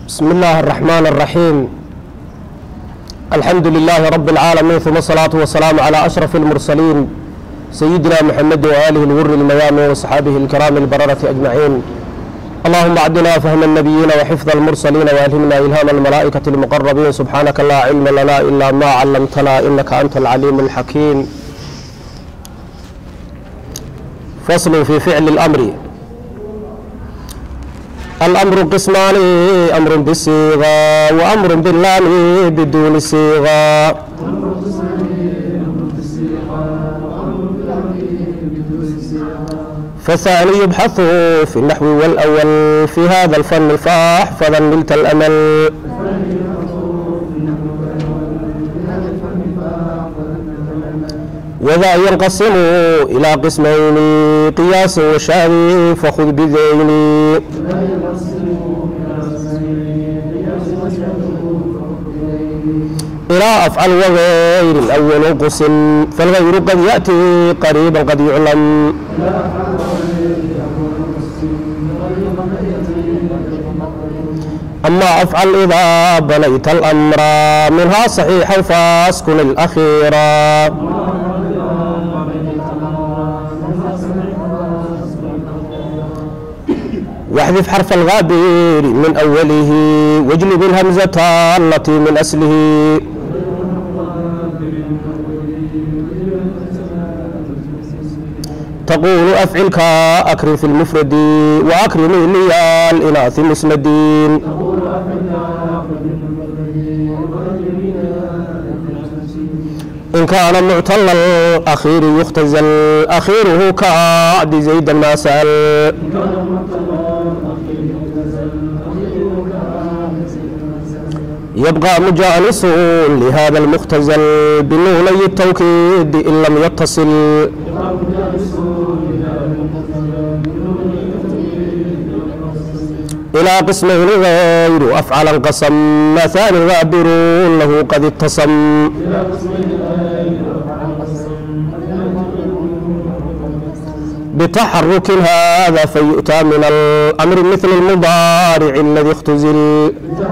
بسم الله الرحمن الرحيم الحمد لله رب العالمين ثم الصلاة والسلام على أشرف المرسلين سيدنا محمد وآله الغر الميامين وصحابه الكرام البررة أجمعين اللهم أعدنا فهم النبيين وحفظ المرسلين وألهمنا إلهام الملائكة المقربين سبحانك لا علم لنا إلا ما علمتنا إنك أنت العليم الحكيم فصل في فعل الأمر الأمر قسمان أمر بالصيغة وأمر باللام بدون صيغة فالثاني يبحث في النحو والأول في هذا الفن فاحفظا نلت الأمل وذا ينقسم إلى قسمين قياس وشاذ فخذ بذين إلى أفعل وغير الأول قسم فالغير قد يأتي قريبا قد يعلم أما أفعل إذا بنيت الأمر منها صحيحا فاسكن الأخيرا واحذف حرف الغابر من أوله واجلب الهمزة التي من أصله تقول أفعلك أكرم في المفرد وأكرم لي الإناث مسندين إن كان معتل الأخير يختزل أخيره كعد زيد ما سأل يبقى مجانس لهذا المختزل بنوني التوكيد إن لم يتصل إلى قسمين غير أفعل القسم مثال غابر له قد اتصم بتحرك هذا فيؤتى من الأمر مثل المضارع الذي اختزل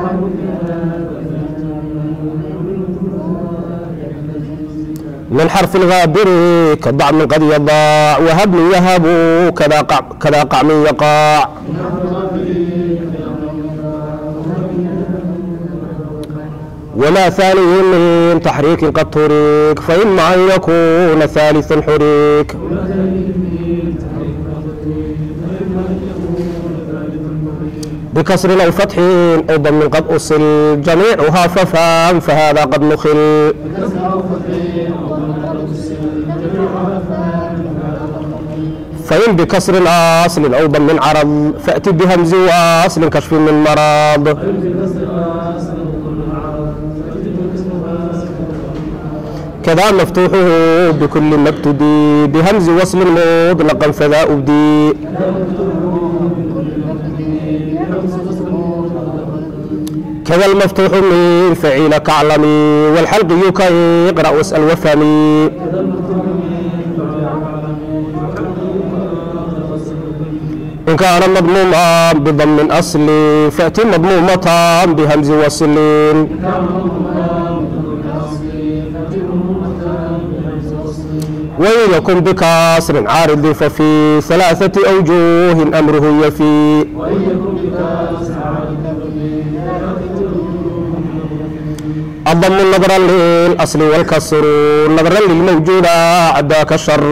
من حرف الغابر كضعم قد يضاع وهب يهب كذا قع كذا قعم يقع وما ثاني من تحريك قد تريك فإما أن يكون ثالث حريك بكسر أو فتح أو ضم قد أصل جميعها ففهم فهذا قد نخل فإن بكسر أصل أو ضم عرض فأت بهمز وأصل كشف من مرض كذا مفتوحه بكل ما ابتدي بهمز وصل مطلقا فذا أبدي كذا المفتوح من فعيل كعلمي والحلق يكي اقرأ واسأل وفهمي إن كان مضموما بضم أصلي فأتي مضمومة بهمز وصل وإن يكن بكسر عارض ففي ثلاثة أوجوه أمره يفي الضم نظرا للأصل والكسر نظرا للموجود عداك الشر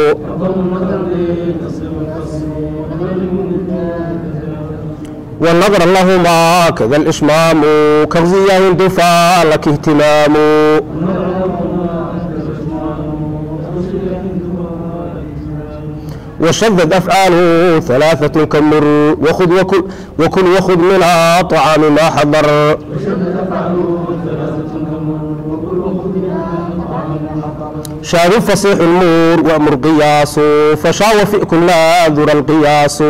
والنظر لهما كذا الإشمام كغزية دفع لك اهتمام وشذد أفعاله ثلاثة كمر وخذ وكل وكل وخذ من طعام ما حضر شاذ فصيح المور وأمر قياس فشا وفئ كل ذر القياس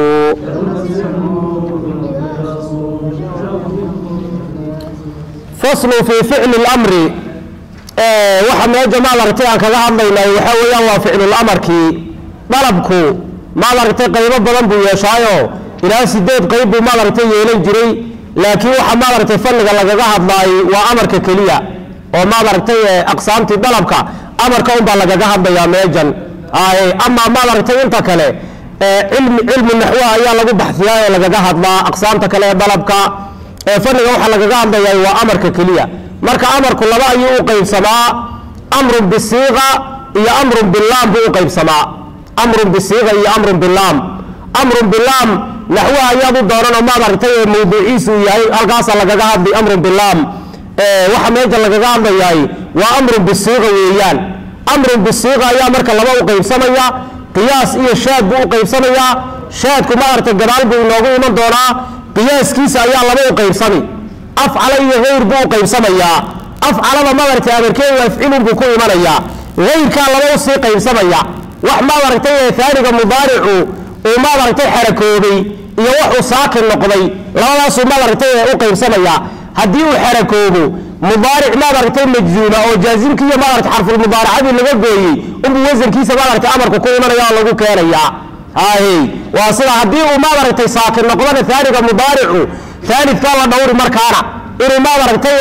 فصل في فعل الأمر waxa meeja maad aragtay aan kaga hadlaynay waxa weeyaan waa ficlul amarkii dalabku maad aragtay qaybo badan buu yeeshaayo ilaa sideed qayb buu maad aragtay yeelan jiray laakiin waxa maaragtay fanniga lagaga hadlaayay waa amarka keliya oo maaragtay aqsaamtii dalabka amarka unbaa lagaga hadlayaa meejan ama maaragtay inta kale cilmi cilmi naxwa ayaa lagu baxsiyaa ee lagaga hadlaa aqsaamta kale ee dalabka fanniga waxaa lagaga hadlayaa waa amarka keliya marka amarku laba ayuu u qaybsamaa amrun bisiiqa iyo amrun bilaam buu u qaybsamaa amrun bisiiqa iyo amrun bilaam amrun bilaam naxwaha ayaad u doonan oo maaragtay mawduuciisu yahay halkaasa lagaga hadlay amrun bilaam waxa meesha lagaga hadlayaay waa amrun bisiiqa weeyaan amrun bisiiqa ayaa marka laba u qaybsamaya qiyaas iyo shaad buu u qaybsamayaa shaadku maaragtay gadaal buu inoogu iman doonaa qiyaaskiisa ayaa laba u qaybsami afcala iyo hayr buu u qaybsamayaa afcalada maaragtay amarkeedu afcilun buu ku imanayaa hayrkaa laba usii qaybsamaya wax maaragtay aaniga mudaaricu uu maaragtay xarakoobay iyo waxuu saakin noqday labadaasuu maaragtay u qaybsamaya haddii uu xarakoobo mudaaric maaragtay majzuuma oo jaazimki iyo maaragtay xarfulmudaaracadii laga gooyey unbuu wasankiisa maaragtay amarku ku imanaya oo lagu keenaya hay waa sida haddii uu maaragtay saakin noqdana aaniga mudaaricu aalidkaa la dhowri markaana inuu maaragtay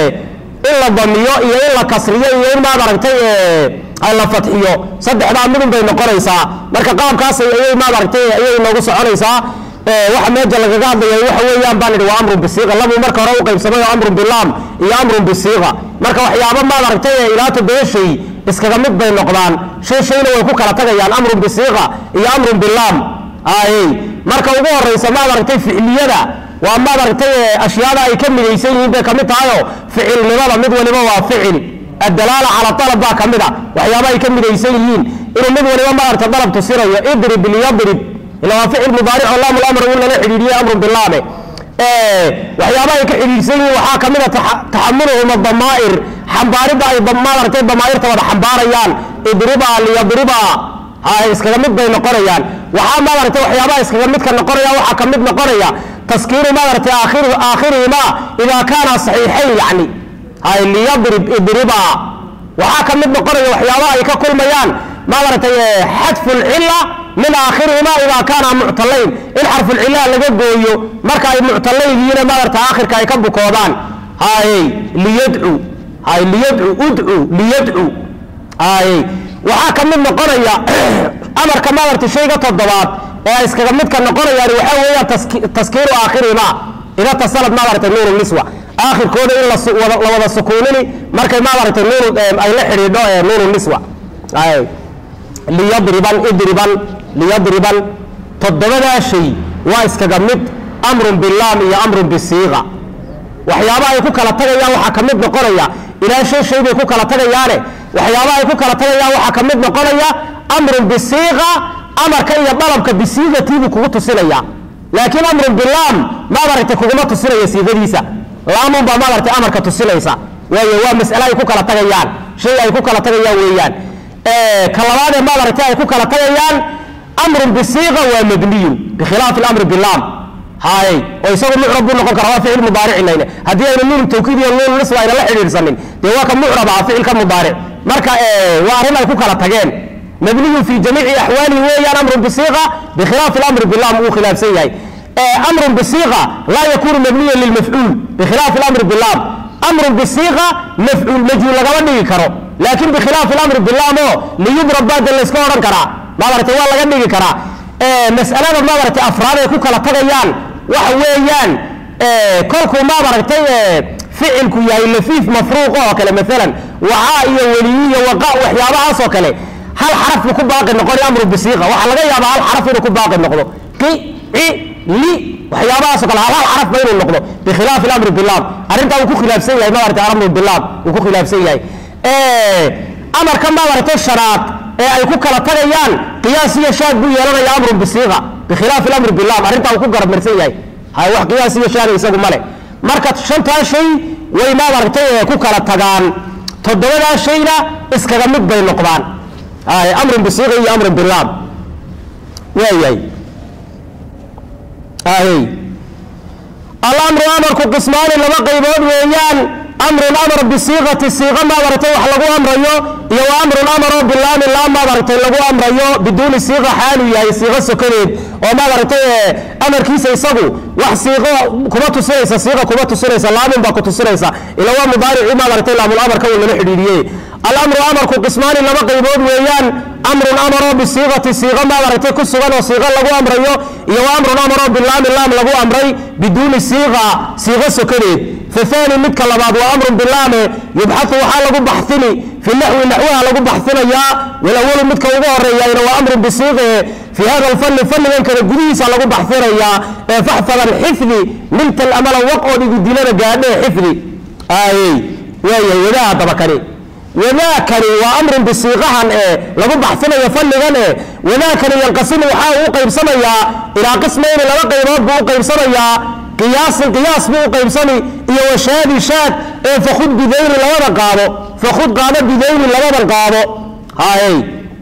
in la damiyo iyo in la kasriyo iyo in maaragtay la fadxiyo saddexdaa midun bay noqonaysaa marka qaabkaas ayay maaragtay ayay noogu soconaysaa waxa meesha lagaga hadlaya waxa weeyaan baan idhi waa amrun bisiiqa labuu marka hore u qaybsamay oo amrun bilaam iyo amrun bisiiqa marka waxyaabo maaragtay ilaa toddoba shay iskaga mid bay noqdaan shay shayna way ku kala tagayaan amrun bisiiqa iyo amrun bilaam ay marka ugu horeysa maaragtay ficliyada waa maaragtay ashyaada ay ka midaysan yihiin bay kamid tahayoo ficilnimada mid waliba waa ficil adalaala cala alab baa ka mid a waxyaaba ay ka midaysan yihiin inuu mid waliba maaragta dalab tusinayo idrib liyadrib ila waa ficil mudaaric oo laamul amr in lala xidhiidhiye amrun bilaame waxyaaba ay ka xidhiidhsan yihiin waxaa ka mid a taxamuluhum adamaa'ir xambaaridda ay maaragtay damaa'irta wada xambaarayaan idriba liyadriba hay iskaga mid bay noqonayaan waxaa maaragtay waxyaabaha iskaga midka noqonaya waxaa ka mid noqonaya taskiinu maaragtay aakhirihima idaa kaana saxiixayn yacni hay liyadrib idriba waxaa ka mid noqonaya waxyaabaha ay ka kulmayaan maaragtay xadfulcila min aakhirihima idaa kaana muctalayn in xarfulcilaha laga gooyo marka ay muctalayn yihiin maaragta aakhirka ay ka bukoodaan hay liyadcu hay liyadcu udcu liyadcu hay waxaa ka mid noqonaya amarka maaragta shayga toddobaad ee ay iskaga midka noqonayaan waxaa weeyaan taskiiru aakhirihima ida tasalad maaragtay nuuru niswa aakhirkooda in la wada sukuunini markay maaragtay nuuru ay la xidhiidho nuuru niswa liyadriban idriban liyadriban toddobadaa shay waa iskaga mid amrun bilaam iyo amrun bisiiqa waxyaaba ay ku kala tagayaan waxaa ka mid noqonaya ilaa shan shay bay ku kala tagayaane waxyaaba ay ku kala tagayaan waxaa ka mid noqonaya amrun bisiiqa amarka iyo dalabka bisiiqatiibuu kugu tusinaya laakiin amrun bilaam maaragtay kuguma tusinaya siiqadiisa laamun baa maaragtay amarka tusinaysa waayo waa mas'ale ay ku kala tagayaan shay ay ku kala tagayaan weeyaan ka labaadee maaragtay ay ku kala tagayaan amrun bisiiqa waa mabniyun bikhilaafi amri bilaam hay oo isagu mucrab buu noqon kara waa ficil mudaaricinayne haddii aynu nuun tawkiid iyo nuun nisba ayna la xidhiidhsanin dee waa ka mucrab ah ficilka mudaaric marka waa arrin ay ku kala tageen mabniyun fi jamiici axwaalihi weeyaan amrun bisiiqa bikhilaafi amri bilaam uu khilaafsan yahay amrun bisiiqa laa yakunu mabniyan lilmafcuul bikhilaafi amri bilaam amrun bisiiqa mafcuul majhuul lagama dhigi karo laakiin bikhilaafi amri bilaam oo liyudrab baada layska odhan karaa maaragtay waa laga dhigi karaa mas'alada maaragtay afraad ay ku kala tagayaan waxa weeyaan kolkuu maaragtay ficilku yahay lafiif mafruuq oo kale maalan wacaa iyo weliyi iyo waqa waxyaabahaas oo kale hal xaraf buu ku baaqi noqonay amru bisiiqa waxaa laga yaabaa hal xaraf inuu ku baaqi noqdo qi ci li waxyaabahaas oo kale hal hal xaraf ba inuu noqdo bikhilaafi amri bilaam arrintaa uu ku khilaafsan yahay maaragtay amru bilaam uu ku khilaafsan yahay amarka maaragtay shanaad ee ay ku kala tagayaan qiyaas iyo shaad buu yeelanaya amrun bisiiqa bikhilaafi amri bilaam arrintaa uu ku garamarsan yahay hay wax qiyaas iyo shaada isagu male marka shantaa shay way maaragtay ku kala tagaan toddobadaa shayna iskaga mid bay noqdaan hay amrun bisiiqa iyo amrun bilaam waayahay hay alamru amarku qismaani laba qaybood weeyaan amrun amar bisiiqati siiqa maaragtay wax lagu amrayo iyo wa amrun amaroo bilaami laa maaragtay lagu amrayo biduuni siiqa xaalu yahay siiqo sokadeed oo maaragtay amarkiisa isagu wax siiqo kuma tusinaysa siiqa kuma tusinaysa laamin baa ku tusinaysa ila waa mudaarici maaragtay laamul amarka uu lala xidhiidhiyey alamru amarku qismaani laba qaybood weeyaan amrun amaroo bisiiqati siiqo maaragtay ku sugan oo siiqo lagu amrayo iyo wa amrun amaroo bilaami laam lagu amray biduuni siiqa siiqo sokadeed faani midka labaad waa amrun bilaame yubxau waxaa lagu baxini fi naxwi naxwaha lagu baxinayaa walawalu midka ugu horeeyana waa amrun bisiiqe fi hada alfanni fannigan kale gudihiisa lagu baxinayaa ee faxfadan xifdi miltal amala waqood igu dilana gaadhee xifdi aayey waaya wadaha dabakani wadaakani waa amrun bisiiqahan ee lagu baxsinayo fannigan ee wadaakani yanqasimu waxaa uu qaybsamayaa ilaa qismayni laba qaybood buu u qaybsamayaa qiyaasin qiyaas buu u qaybsami iyo washaadi shaad ee fakud bidayni labada qaado fakud qaado bidayni labadan qaado hay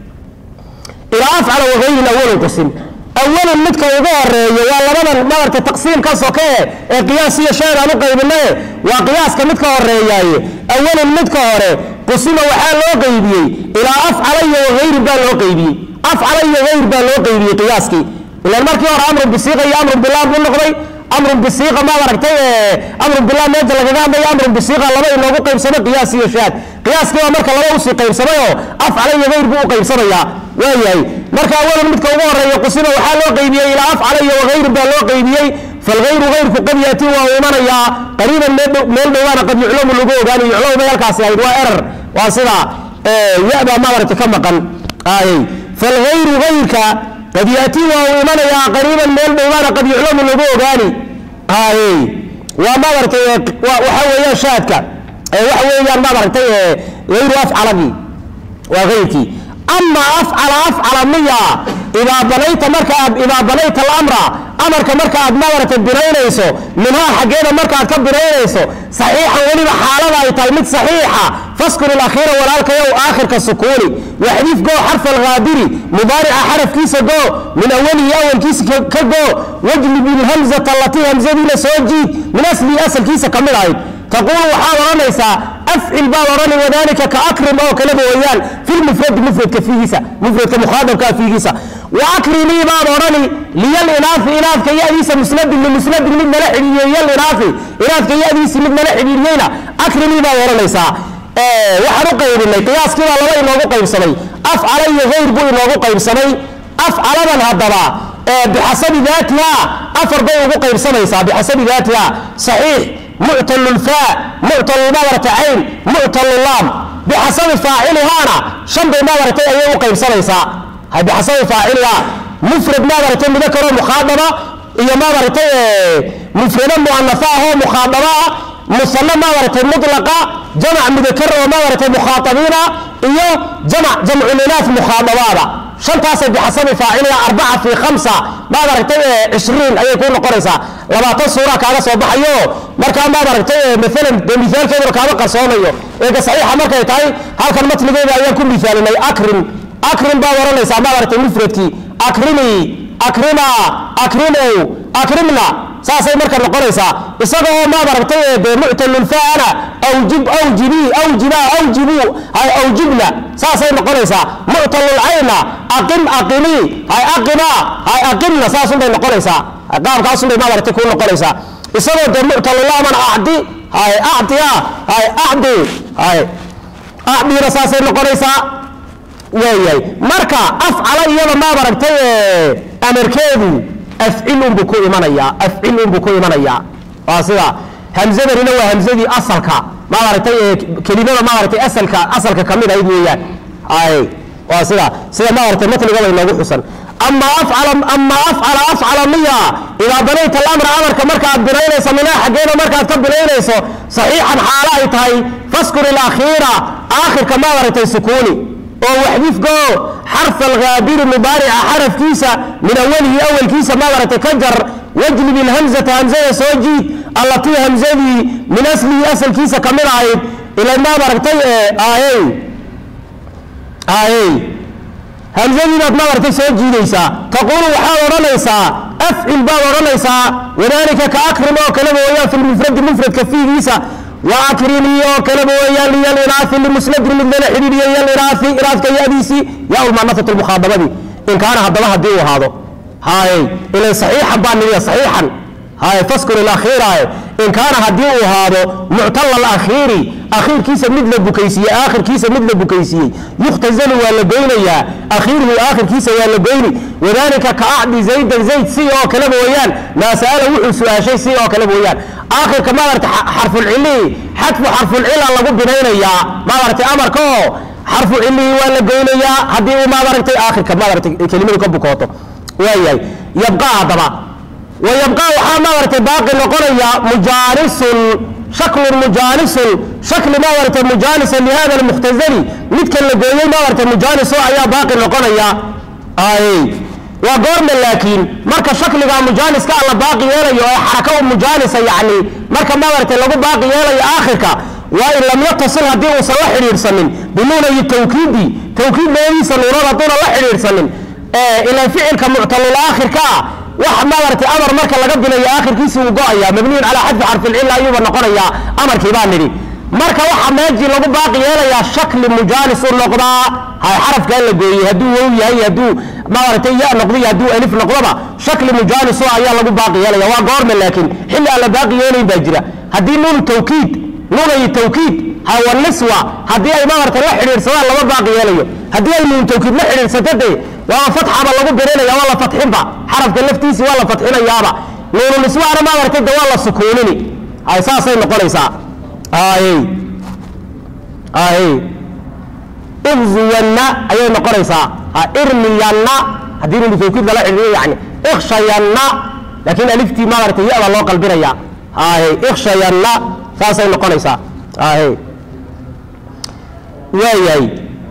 ilaa afcala wagayrin awalun qasim awalun midka ugu horeeyo waa labadan maaragta taqsiimka soke ee qiyaas iyo shaad aan u qaybinaye waa qiyaaska midka horeeyaaye awalun midka hore qusima waxaa loo qaybiyey ilaa afcala iyo wagayrin baa loo qaybiyey afcala iyo gayr baa loo qaybiyey qiyaaskii ilan markii hore amrun bisiiqa iyo amrun bilaam buu noqday amrun bisiiqa maad aragtay amrun bilaam meesha lagaga hadlayo amrun bisiiqa laba inoogu qaybsamay qiyaas iyo shaad qiyaaskii waa marka laba usii qaybsamay oo afcala iyo gayr buu u qaybsamayaa waayahay marka awalan midka ugu horeeya qusima waxaa loo qaybiyey ilaa afcala iyo wagayrin baa loo qaybiyey falgayru gayrku qad yaati waa uu imanayaa qariiban meel dhowaana qad yuclamu lagu ogaani yuclamu bay halkaasi ahayd waa erar waa sida ya-baa maaragta ka maqan ayey falgayru gayrka qad yaati waa uu imanayaa qariiban meel dhowaana qad yuclamu lagu ogaani ayey waa maaragtay waxa weeyaan shaadka waxa weeyaan maaragtay gayru afcalagii waa gayrkii ama afcala afcala miya idaa banayta marka aad idaa banayta alamra amarka marka aad maaragtay binaynayso minhaa xaggeeda markaaad ka binaynayso saxiixan weliba xaalada ay tahay mid saxiixa faskun ilakhiira walaalkayow aakhirka sukuuni waxdif goo xarfa alghaadiri mudaarica xarafkiisa goo min awalihi awalkiisa ka goo wajlib ilhamzata allatii hamzadiina soo jiid min aslihi asalkiisa ka mid ahayd taquulu waxaad odhanaysaa afcil baad odhani wadalika ka akrim oo kaleba weeyaan fi lmufradi mufradka fiigiisa mufradka mukhaadabkaa fiigiisa wa akrimii baad odhani liyal inaafi inaafka yadiisa musnadin limusnadin mid nala xidhiidiyey yal inaafi inaafka yadiisi mid nala xidhiidiyeyna akrimii baad odhanaysaa waxaan u qaybinay qiyaaskiibaa laba inoogu qaybsamay afcala iyo hayr buu inoogu qaybsamay afcaladan haddaba bixasabi daatiha afar bay ugu qaybsamaysaa bixasabi daatiha saxiix muctal lfa muctal madarata cayn muctal laam bixasabi faacilihaana shan bay madaragtay ayay u qaybsamaysaa bixasabi faaciliha mufrad madaragtay mudakaroo mukhaadaba iyo madaragtay mufrado muanafa ahoo mukhaadaba ah musano madaragtay mutlaqa jamac mudakar oo madaragtay mukhaatabiina iyo jamac jamculinaaf mukhaadabaada shantaasay bixasabi faaciliha arbaca fii khamsa maad aragtay cishriin ayay kuu noqonaysaa labaatan suura kaaga soo baxayo markaa maad aragtay maalan dee mithaalkeeduna kaama qarsoomayo eega saxiixa markay tahay halkan matnigeeda ayaan ku mithaalinay akrim akrim baad odhanaysaa maad aragtay mufradkii akrimi akrima akrimow akrimna saasay marka noqonaysaa isaga oo maad aragtay dee muctalulfaana awjib awjibi awjiba awjibu hay awjibna saasay noqonaysaa muctalulcayna aqim aqimi hay aqima hay aqimna saasunbay noqonaysaa qaabkaasunbay maad aragtay kuu noqonaysaa isagoo dee muctalulaaman acdi hay acdiya hay acdi hay acdina saasay noqonaysaa waayahay marka afcala iyada maad aragtay amarkeedu afcil unbuu ku imanayaa afcil unbuu ku imanayaa waa sida hamzadanina waa hamzadii asalka maad aragtay kelimada maad aragtay asalka asalka kamid ahayd weeyaan ay waa sida sida maad aragtay matnigaba inoogu xusan ama afcala ama afcala afcala miya idaa banayta alamra amarka markaaad binaynayso minaa xaggeeda markaad ka binaynayso saxiixan xaalo ay tahay faskun ilakhiira aakhirka maad aragtay sukuuni oo waxdifgo xarfa alghaabiri mubaarica xarafkiisa min awalihi awalkiisa maad aragtay ka jar wajlib ilhamzata hamzada soo jiid allatii hamzadii min aslihi asalkiisa ka mid ahayd ila maad aragtay aayey aayey hamzadii baad maad aragtay soo jiidaysaa taquulu waxaad odhanaysaa afcil baad odhanaysaa wadalika ka akrim oo kaleba weeyaan fi lmufradi mufradka fiigiisa waakrimii oo kaleba weeyaan liyalinaai limusnadin mid lala xidhiidhiyo yalinaai inaafka yadiisii yaa ulmanafat lmukhaadabadii in kaana haddaba haddii uu ahaado haye ilan saxiixan baa nidiya saxiixan haye faskun ilakhiirae in kaana haddii uu ahaado muctala alakhiiri akhiirkiisa mid la bukaysiiyey aakhirkiisa mid la bukaysiiyey yukhtazalu waa la goynayaa akhiiruhu aakhirkiisa waa la goyni wadaalika ka acdi zaydan zayd si oo kale mooyaan maa sa'ala wuxuu su-aashay si oo kale mooyaan aakhirka maarata xarfulcilihii xadfu xarfulcila lagu binaynayaa maaragtay amarka oo xarfu cilihii waa la goynayaa haddii uu maadaragtay aakhirka maadaragtay kelimadu ka bukooto waayahay yabqaa haddaba wa yabqaa waxaa maadaragtay baaqi noqonaya mujaanisun shaklun mujaanisun shakli maadaragtay mujaanisan lihada almukhtazali midkan la gooyey maadaragtay mujaaniso ayaa baaqi noqonaya ay waa goorma laakiin marka shakliga mujaaniska alla baaqi yeelayo ee xaraka u mujaanisa yacni marka maadaragtay lagu baaqi yeelayo aakhirka waa in lam yatasil haddii uusan la xidhiidhsanin binuunayi tawkiidi tawkiid labadiisa nuunad hadduuna la xidhiidhsanin ilan ficilka muctalul aakhirka ah wax maadaragtay amar marka laga bilayo aakhirkiisi uu go-aya mabniyun calaa xadfi xarfilcilla ayuuba noqonayaa amarkii baa nidhi marka waxa meejii lagu baaqi yeelayaa shakli mujaanis u noqdaa hay xarafkaa la gooyey hadduu wow yahay hadduu maadaragtay ya noqdiyo hadduu alif noqdoba shakli mujaaniso ayaa lagu baaqi yeelaya waa goorma laakiin xilli aan la baaqi yeelayn baa jira haddii nuunu tawkiid nuunayi tawkiid hawaniswa haddii ay maadaragtay la xidhiidhsadaan lama baaqi yeelayo haddii ay nuun tawkiid la xidhiidhsato dee waaba fatxaba lagu birinaya waa la fatxinba xarafka laftiisii waa la fatxinayaaba nuunu niswaana maadaragtay de waa la sukuunini ay saasay noqonaysaa ay ay igzuyanna ayay noqonaysaa irmiyanna haddii nuunu tawkiid lala xidhiidhiyo yani ikshayanna laakiin aliftii maadaragtay ya baa loo qalbinaya ay ikshayanna saasay noqonaysaa ay waayahay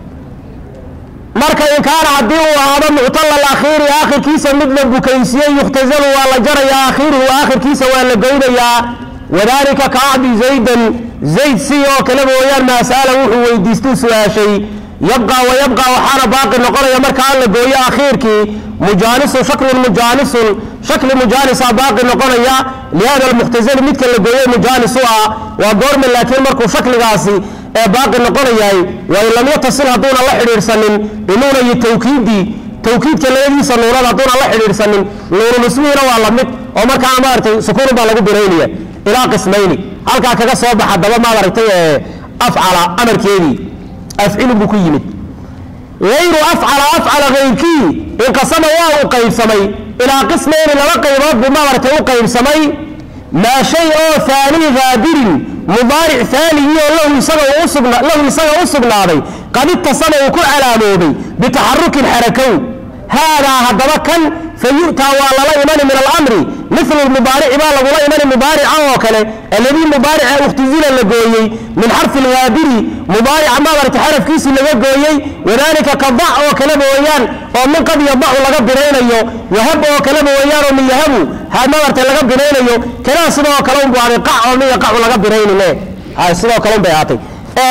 marka in kaana haddii uu ahaado muctala alakhiiri aakhirkiisa mid la bukaysiiyey yukhtazalu waa la jarayaa akhiiruhu aakhirkiisa waa la goynayaa wadaalika ka acdi zaydan zayd si oo kale mooyaan maa sa'ala wuxuu weydiistuu su-aashay yabqaa wa yabqaa waxaana baaqi noqonaya markaa la gooyo akhiirkii mujaanisun shaklun mujaanisun shakli mujaanisa baaqi noqonaya lihada almukhtazali midka la gooyey mujaanis u ah waa goorma laakiin markuu shakligaasi ee baaqi noqonayahay waa in lam yatasil hadduuna la xidhiidhsanin binuunayi tawkiidi tawkiidka labadiisa nuunad hadduuna la xidhiidhsanin nuunu niswihiina waa la mid oo markaana maaragtay sukuun baa lagu binaynaya ilaa qismayni halkaa kaga soo baxa daba maaragtay ee afcala amarkeedii afcilu buu ku yimid ayru afcala afcala hayrkii inqasama waa uu qaybsamay ilaa qismayni laba qaybood buu maaragtay u qaybsamay maa shay oo aani haadirin mudaaric aanigii oo lahu isaga u sugnaaday qad itasama uu ku calaamoobay bitaxarukin xarakow haadaa haddaba kan fayu'taa waa lala imani min alamri milu mubaarici baa lagula imani mubaarica oo kale alladii mubaarica ukhtizila la gooyey min xarfi lhaadiri mubaarica maadarta xarafkiisii laga gooyey wadaalika ka dac oo kale mooyaan oo min qad yadacu laga binaynayo wahab oo kale mooyaan oo min yahabu maadarta laga binaynayo kanaa sidoo kale unbu aday qac oo min yaqacu laga binaynine sidoo kale unbay ahaatay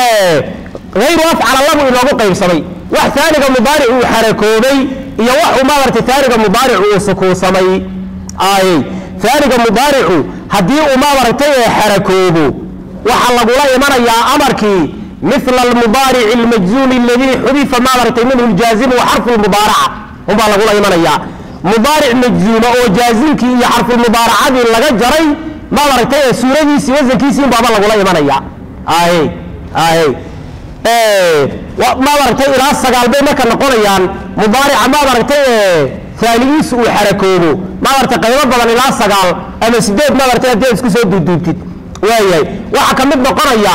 ayru afcala labu inoogu qaybsamay wax aaniga mubaaric uu xarakoobay iyo waxuu maadarta taaniga mubaaricu uu sukuunsamay ay aaniga mubaaricu haddii uu maadaragtay ee xarakoobo waxaa lagula imanayaa amarkii mila almubaarici almajzuumi aladii xudifa maadaragtay minhu ljaazimu wa xarfu lmubaaraca unbaa lagula imanayaa mubaaric majzuuma oo jaazimkii iyo xarfulmubaaracadii laga jaray maadaragtay ee suuradiisii wasankiisii unbaaba lagula imanaya ay ay maadaragtay ilaa sagaal bay marka noqonayaan mubaarica maadaragtay aanigiisu uu xarakoobo maadaragtay qaybo badan ilaa sagaal ama sideed maadaragtay haddii isku soo duuduubtid waayahay waxaa ka mid noqonaya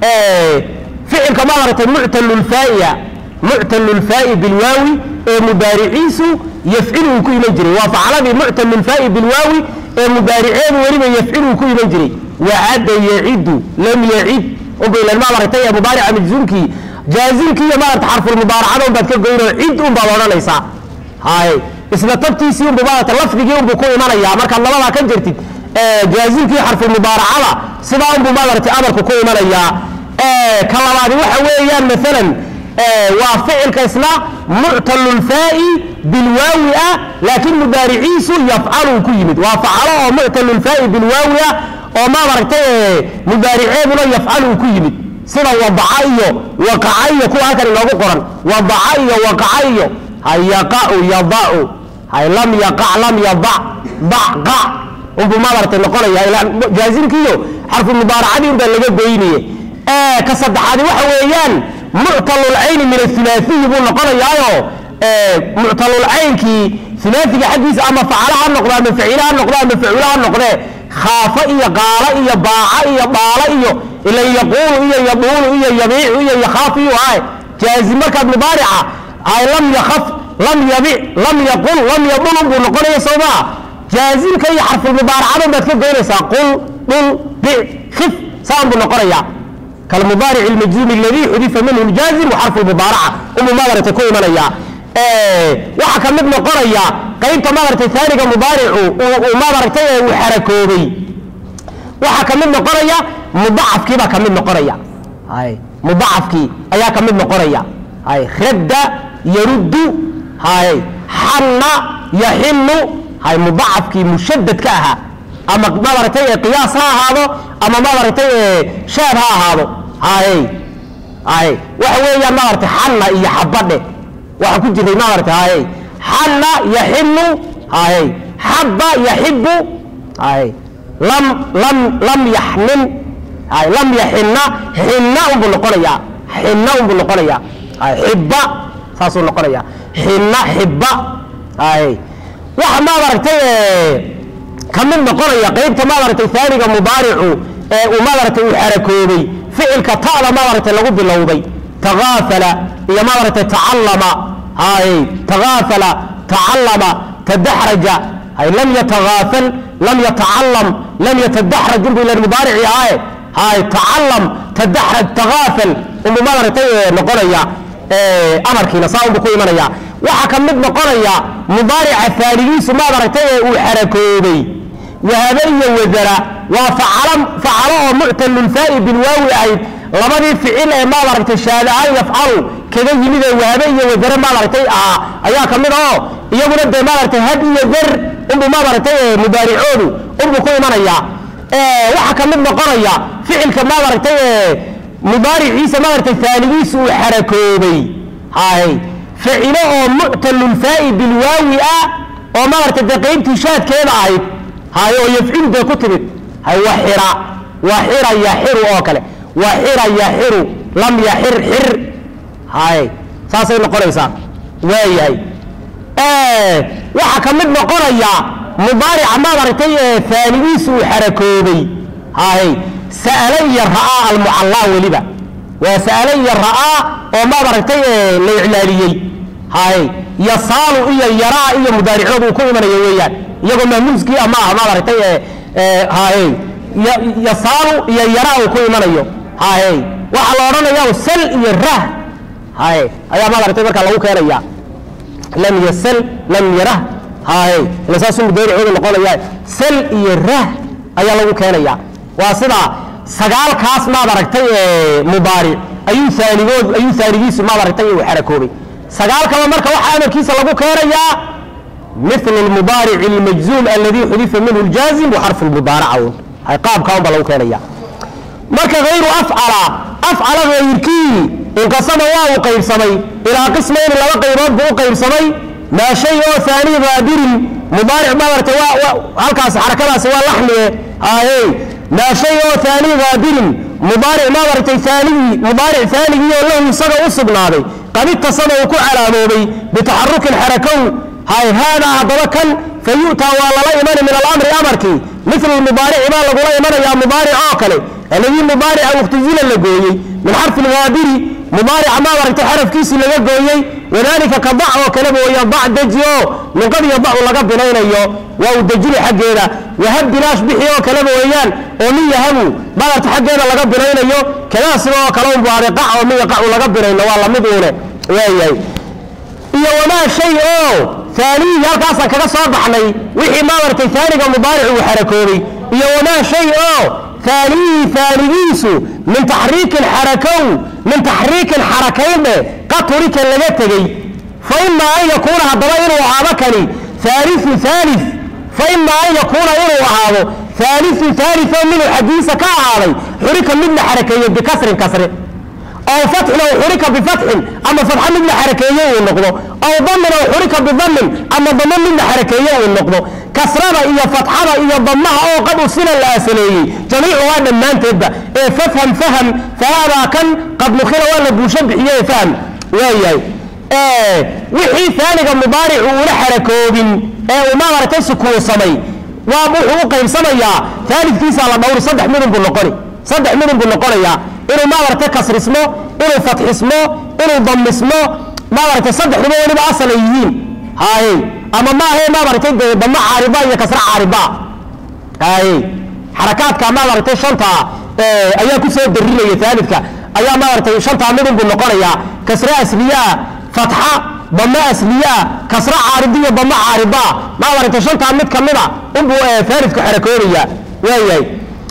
ficilka maadaragtay muctalulfaaiya muctalulfaai bilwaawi ee mubaariciisu yafcilu uu ku iman jiray waa facaladii muctalulfaai bilwaawi ee mubaariceedu weliba yafcilu uu ku iman jiray wacada yacidu lam yacid unbay maadaragtay ee mubaarica majzuumkii jaazimkii iyo maarata xarfulmubaaracada unbaad ka goynoo cid unbaad odhanaysaa hay isla tabtiisii unbu maarata lafdigii unbu ku imanaya markaad labadaa ka jirtid jaazimkii xarfulmubaaracada sidaa unbu maadarata amarku ku imanayaa ka labaadi waxa weeyaan maalan waa ficilka isna muctalulfaai bilwaawi ah laakiin mubaariciisu yafcalu ku yimid waa facalo oo muctalulfaai bilwaawi ah oo maadaragtay mubaariceeduna yafcalu ku yimid sida wadaca iyo waqaca iyo kuwa halkan inoogu qoran wadaca iyo waqaca iyo hayaqau yadau hay lam yaqac lam yadac dac qac unbuu maaragtay noqonaya ilaa jaazimkiiyo xarfu mubaaracadii unbaa laga goynaye ka saddexaadi waxa weeyaan muctalulcayni min athulaathiyi buu noqonayaayo muctalulcaynkii ulaaiga xaggiisa ama facala ha noqdo ama facila ha noqdo ama facula ha noqdee khaafa iyo qaala iyo baaca iyo dhaala iyo ilan yaquulu iyo yaduulu iyo yabiicu iyo yakhaafu iyo ahay jaazim markaad mubaarica ay lam yakhaf lam yabic lam yaqul lam yadulun buu noqonaya soo maa jaazimka iyo xarfulmubaaracadan baad ka goynaysaa qul dhul bic khif saan buu noqonaya kalmubaaric ilmajzuumi aladii xudifa minhu ljaazim wa xarfu lmubaaraca umuu madarata ku imanaya waxaa ka mid noqonaya qaybta maaragtay aaniga mubaaricu uu maaragtay uu xarakoobay waxaa ka mid noqonaya mudacafkiibaa ka mid noqonaya hay mudacafkii ayaa ka mid noqonaya hay radda yaruddu hay xanna yaxinu hay mudacafkii mushadadka ahaa ama maaragtay qiyaas ha ahaado ama maaragtay shaad ha ahaado hay hay waxa weeyaan maaragtay xanna iyo xabadhe waxaa ku jiray maarata haye xanna yaxinu haye xabba yaxibu haye lam lam lam yaxnin haye lam yaxinna xinna unbuu noqonaya xinna unbuu noqonaya haye xibba saasuu noqonaya xinna xibba haye waxa maaragtay ka mid noqonaya qaybta maaragtay aaniga mubaaricu ee uu maaragtay uu xarakoobay ficilka ta'da maaragtay lagu bilowday tagaafala iyo maaragtay tacallama hay tagaafala tacallama tadaxraja hay lam yatagaafal lam yatacalam lam yatadaxraj unbu ila mubaarici ahaye hay tacallam tadaxraj tagaafal unbu maaragtay noqonaya amarkiina saa unbu ku imanaya waxaa ka mid noqonaya mubaarica aanigiisu maaragtay ee uu xarakoobay wahaba iyo wadara waa facalo oo muctalulfaa'i bilwaawi ahayd labadii ficil ee maaragtay shaadaaan yafcalu kaga yimid ee wahabe iyo wadare maaragtay ah ayaa ka mid oo iyaguna dee maaragtay had iyo dar unbuu maaragtay mubaaricoodu unbuu ku imanaya waxaa ka mid noqonaya ficilka maaragtay mubaariciisa maaragtay aanigiisa uu xarakoobay hay ficilo oo muctalulfaa'i bilwaawi ah oo maaragtay dee qaybtii shaadkeeda ahayd hay oo yafcilu dee ku timid hay waxira waxira yaxiru oo kale waxira yaxiru lam yaxir xir hay saasay noqonaysaa waayahay waxaa ka mid noqonaya mubaarica maaragtay aanigiisu uu xarakoobay hay sa'ala iyo ra'aa almucallaa weliba waa sa'ala iyo ra'aa oo maaragtay la iclaaliyey hay yasaalu iyo yaraa iyo mudaaricoodu uu ku imanayo weeyaan iyagoo mahmuuskii ama ah maaragtay hay yasaalu iyo yaraa uu ku imanayo hay waxaa la odhanaya sal iyo rah hay ayaa maaragtay markaa lagu keenaya lam yasal lam yarah hay ila saasuu mudaaricooda noqonaya sal iyo rah ayaa lagu keenaya waa sidaa sagaalkaas maad aragtay mubaaric ayuu aanigood ayuu aanigiisu maad aragtay uu xarakoobay sagaalkaba marka waxaa amarkiisa lagu keenayaa مثل المضارع المجزوم الذي حذف منه الجازم وحرف المضارعة هاي قاب كان بلو كان إياه marka hayru afcala afcala hayrkii inqasama waa u qaybsamay ilaa qismayni laba qaybood buu u qaybsamay maa shay oo aani daadirin mubaaric maarata halkaas xarakadaasi waa laxmie ahe maa shay oo aani daadirin mubaaric maaragtay aanigii mubaaric aanigii oo lahu isaga u sugnaaday qad itasama uu ku calaamoobay bitaxarukin xarakow hay haadaa haddaba kan fa yu'taa waa lala imani min alamri amarkii mil mubaarici baa lagula imanayaa mubaaric oo kale aladii mubaarica muktazila la gooyey min xarfi lgaadiri mubaarica maaragtay xarafkiisii laga gooyey wadalika ka dac oo kaleba weya dac deji oo minqadiyo dacu laga binaynayo waa u dejini xaggeeda wahab bilaash bixi oo kaleba weeyaan oo min yahabu maaragta xaggeeda laga binaynayo kadaa sida oo kale un buhaaday qac oo min yaqacu laga binayno waa lamid uune waayahay iyo wamaa shay oo aaniyihi halkaasaan kaga soo baxnay wixii maaragtay aaniga mubaaric uu xarakoobay iyo wamaa shay oo aaniyihi aanigiisu min taxriikin xarakow min taxriikin xarakaynhe qaturika laga tegey fa imaa an yakuuna haddaba inuu ahaado kani aaliu aali fa imaa an yakuuna inuu ahaado aaliu aalio minuu xaggiisa ka ahaaday xurika mid la xarakeeyo bikasrin kasri aw fatxin aw xurika bifatxin ama fatxa mid la xarakeeye uu noqdo aw damin aw xurika bidamin ama damo mid la xarakeeye uu noqdo kasrada iyo fatxada iyo damaha oo qad usila la asaleeyey jamiicuhaa dhammaanteedba ee fafham faham fahaadaa kan qad nukhila waa la buusho bixiye ee fahm waayahay wixii aaniga mubaaricu una xarakoobin ee uu maaragtay sukuunsamay waa wuxuu u qaybsamayaa aalidkiisa la dhowri saddex midun buu noqoni saddex midun buu noqonayaa inuu maaragtay kasrismo inuu fatxismo inuu damismo maaragtay saddexduba weliba asal ay yihiin haye ama maahe maaragtay dee damo caariba iyo kasra caariba haye xarakaadka maaragtay shanta ayaa ku soo darinaya aalidka ayaa maaragtay shantaa midun buu noqonayaa kasre asliyaa fatxa damo asliyaa kasra caaridiyo damo caariba maaragtay shantaa mid kamida unbuu aalidku xarakoonaya waayahay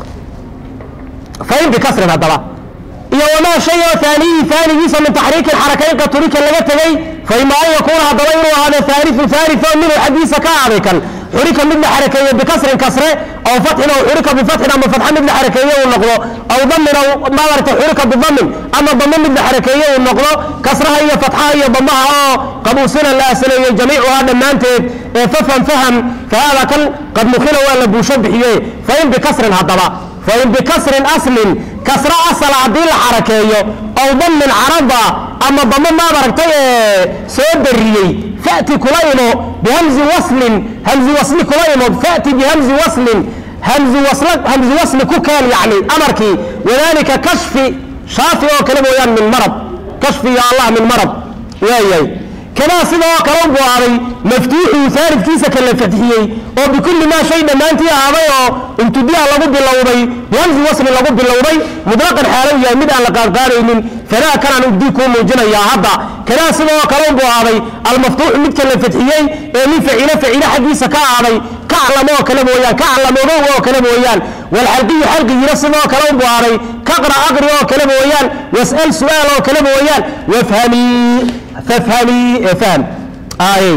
fain bikasrin haddaba iyo wamaa shay oo aaniyi aanigiisa min taxriikin xarakayn qaturika laga tegey faima an yakuuna haddaba inuu ahaado aaliu aalio minhu xaggiisa ka aaday kan xurika mid la xarakeeye bikasrin kasre aw fatxin aw xurika bifatxin ama fatxa mid la xarakeeye uu noqdo aw damin aw maaragtay xurika bidamin ama damo mid la xarakeeye uu noqdo kasraha iyo fatxaha iyo damaha oo qabuusina la asaleeyey jamiicuhaa dhammaanteed ee fafham faham fahaada kan qad nukhila waa la buusho bixiye fain bikasrin haddaba fain bikasrin aslin kasra asala haddii la xarakeeyo aw damin carada ama damo maaragtay soo dariyey fati kula imo bihamzi waslin hamzi wasli kula imo fati bihamzi waslin hamzi wasl hamzi wasli ku keen yani amarkii wadalika kashfi shaafi oo kale mooyaan min marad kashfi ya allah min marad waayahay kadaa sidoo kale u buaaday maftuuxuu aalidkiisa kala fatxiyey oo bikulli maa shay dhammaantii ahaaday oo ibtidaa lagu bilowday bihamsi wasli lagu bilowday mutlaqan xaalow yahay mid aan la qaadqaadaynin fadaa kanaan ubdii kuu muujinayaa hadda kadaa sidoo kale u buaaday almaftuuxu midka la fatxiyey ee min faciilo faciilo xaggiisa ka ahaaday kaclam oo kale mooyaan kaclam ogow oo kale mooyaan walxalqiyu xalqigina sidoo kale u buaaday kaqra aqri oo kale mooyaan was'al su'aal oo kale mooyaan wafhamii fafhamii fahm aayey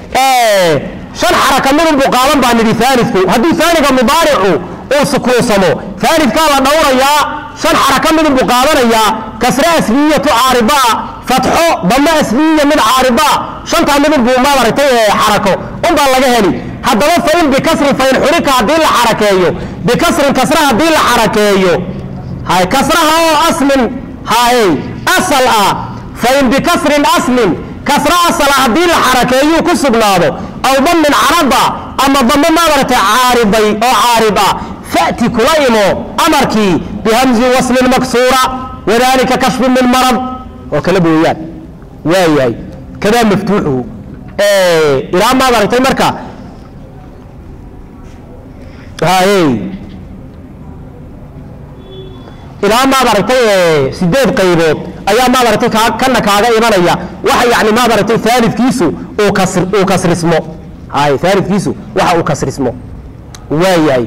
shan xaraka midun buu qaadan baa nidhi aalidku hadduu aaniga mubaaricu uu sukuunsamo aalidkaa la dhowrayaa shan xaraka midun buu qaadanayaa kasre asbiyatu caaribaa fatxo damo asbiyiya mid caaribaa shantaa midun buu maaragtay xarako unbaa laga heli haddaba fain bikasrin fain xurika haddii la xarakeeyo bikasrin kasra haddii la xarakeeyo hay kasraha oo aslin hay asal ah fain bikasrin aslin kasra asala haddii la xarakeeyuu ku sugnaado aw damin carada ama damo maaragtay caariday oo caarib ah fati kula imo amarkii bihamzi waslin maksuura wadalika kashfin min marad oo kale booyaan waayahay kadaa maftuuxuhu ilaa maad aragtay marka hayey ilaa maad aragtay sideed qaybood ayaa maad aragtay kana kaaga imanaya waxa yani maad aragtay aalidkiisu uu kasrismo hay aalidkiisu waxa uu kasrismo waayahay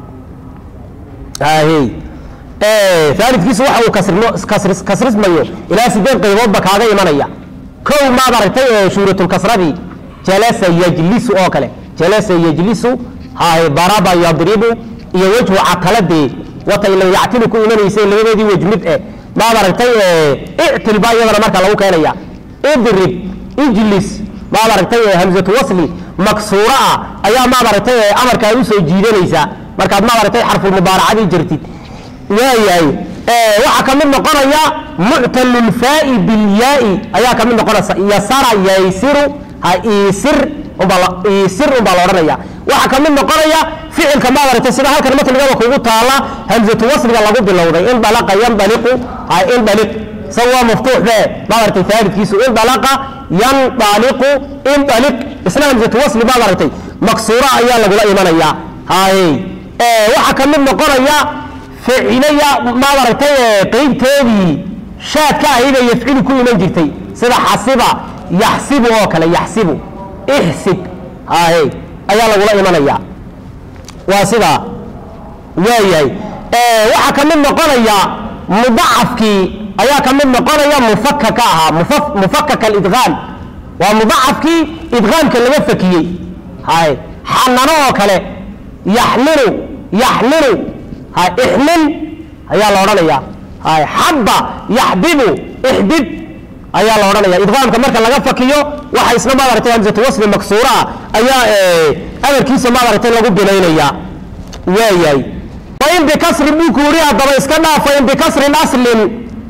hayey aalidkiisu waxa uu kasrimo kasris kasrismayo ilaa sideed qayboodba kaaga imanaya kow maad aragtay shuuratulkasradii jalasa yajlisu oo kale jalasa yajlisu hay daraba yadribu iyo wejhu cataladee wata ila yactili ku imanaysay labadoodii wej mid eh maad aragtay ictil baa iyadana marka lagu keenaya idrib ijlis maad aragtay hamzatu wasli maksuura ah ayaa maad aragtay amarkaa usoo jiidanaysaa markaad maad aragtay xarfulmubaaracadii jirtid waayahay waxaa ka mid noqonaya muctalulfaai bilyaai ayaa ka mid noqonaysa yasara yaysiru ha isir isir unbaa la odhanaya waxaa ka mid noqonaya ficilka maad aragtay sida halkan matnigaba kugu taala hamzatu wasliga lagu bilowday indalaqa yandaliqu ha indaliq isaga waa maftuux be maad aragtay aalidkiisu indalaqa yandaliqu indaliq isna hamzatu wasli maad aragtay maksuura ayaa lagula imanaya haye waxaa ka mid noqonaya ficilaya maad aragtay qeybteedii shaadka ahayda yafcilu ku iman jirtay sida xasiba yaxsibu oo kale yaxsibu ixsib haye ayaa lagula imanaya waa sidaa waayahay waxaa ka mid noqonaya mudacafkii ayaa ka mid noqonaya mufakaka ahaa mufakaka alidqaam waa mudacafkii idqaamka laga fakiyey haye xanano oo kale yaxmilu yaxmilu ha ixmil ayaa la odhanaya hay xabba yaxbibu ixbib ayaa la odhanaya idqaamka marka laga fakiyo waxa isna maaragtay hamsatu wasli maksuura ah ayaa amarkiisa maaragtay lagu binaynaya waayahay fain bikasrin buu ku yidhi haddaba iska dhaaf fain bikasrin aslin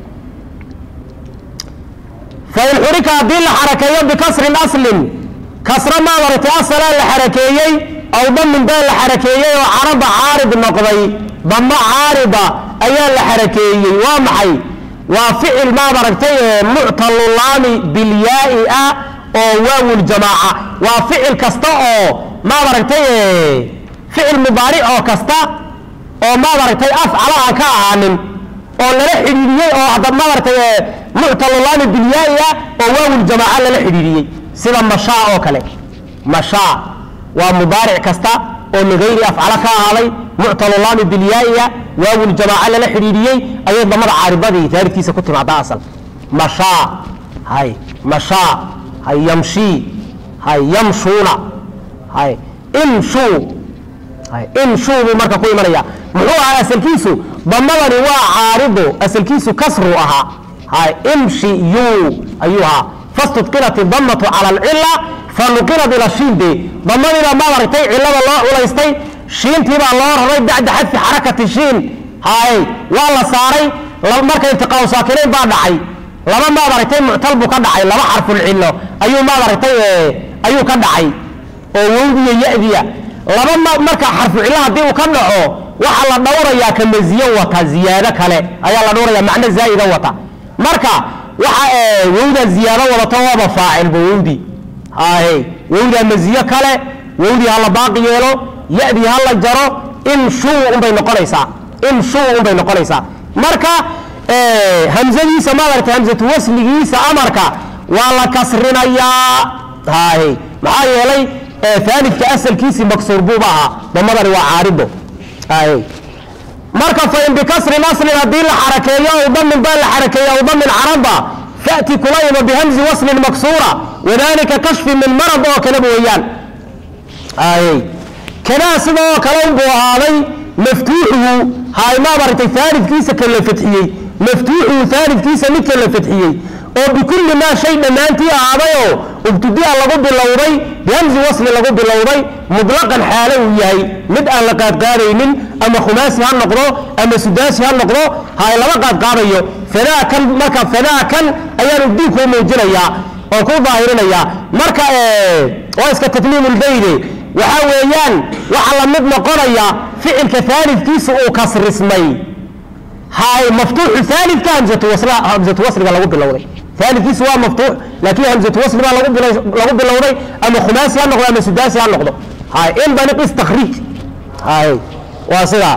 fain xurika haddii la xarakeeyo bikasrin aslin kasra maadaragtay asalaa la xarakeeyey aw damin baa la xarakeeyey oo caraba caarid noqday damo caarida ayaa la xarakeeyey waa maxay waa ficil maadaragtay muctalulaami bilyaai ah oo waawuljamaaca waa ficil kasta oo maadaragtay ficil mubaaric oo kasta oo maadaragtay afcala aan ka ahaanin oo lala xidhiidhiyey oo hadda maadaragtay muctalulaami bilyaai ah oo waawuljamaaca lala xidhiidhiyey sida mashaa oo kale mashaa waa mubaaric kasta oo ligayri afcala ka ahaaday muctalulaami bilyaaiya waawuljamaaca lala xidhiidhiyey ayay damada caaridadii taaridkiisa ku timaadaa asal mashaa hay mashaa hay yamshii hay yamshuuna hay imshuu hay imshuu buu marka ku imanaya muxuu ahaa asalkiisu damadani waa caaridu asalkiisu kasru ahaa hay imshi yuu ayuu ahaa fastudqilat idamatu cala alcila fanuqilat ila shiinde damadiibaa maadaragtay cilada loo culaystay shiintiibaa loo raray bacda xadfi xarakati shiin hay waa la saaray marka iltiqaau saakinayn baa dhacay laba maadaragtay muctal buu ka dhacay laba xarfulcilo ayuu maadaragtay ayuu ka dhacay oo wowdiya yadiya laba marka xarfucilo haddii uu ka dhaco waxaa la dhowrayaa ka maziyo wata ziyaado kale ayaa la dhowraya macno zaa'ida wata marka waxa wowdaa ziyaado wadato waaba faacilba wowdi hay wowdaa maziyo kale wowdii ha la baaqi yeelo yadii ha la jaro imshuu unbay noqonaysaa imshuu unbay noqonaysaa marka hamzadiisa maaragtay hamsatu wasligiisa amarka waa la kasrinayaa hay maxaa yeelay aalidka asalkiisii maksuur buuba ahaa damadani waa caarido hay marka fain bikasrin aslin haddii la xarakeeyo aw damin baa la xarakeeyo aw damin caraba fati kula ima bihamzi waslin maksuura wadalika kashfi min marad oo kaleba weeyaan ay kanaa sida oo kale unbuu ahaaday maftuuxuhu hay maadaragtay aalidkiisa ka la fadxiyey maftuuxuhu aalidkiisa midka la fadxiyey oo bikulli maa shay dhammaantii ahaadayoo ubtudia lagu bilowday bihamzi wasli lagu bilowday mutlaqan xaalo uu yahay mid aan la qaadqaadaynin ama khumaasi ha noqdo ama sudaasi ha noqdo hay lama qaadqaadayo fadaakan marka fadaakan ayaan ubdiinkuu muujinayaa oo ku daahirinayaa marka waa iska tatmiimulbayde waxaa weeyaan waxa la mid noqonaya ficilka aalidkiisa uu kasrismay hay maftuuxu aalidka hamsatu wasliga lagu bilowday aalidkiisu waa maftuux laakiin hamsatu wasli baa lagu bilowday ama khumaasi ha noqdo ama sudaasi ha noqdo hay indaniq istakriij hay waa sidaa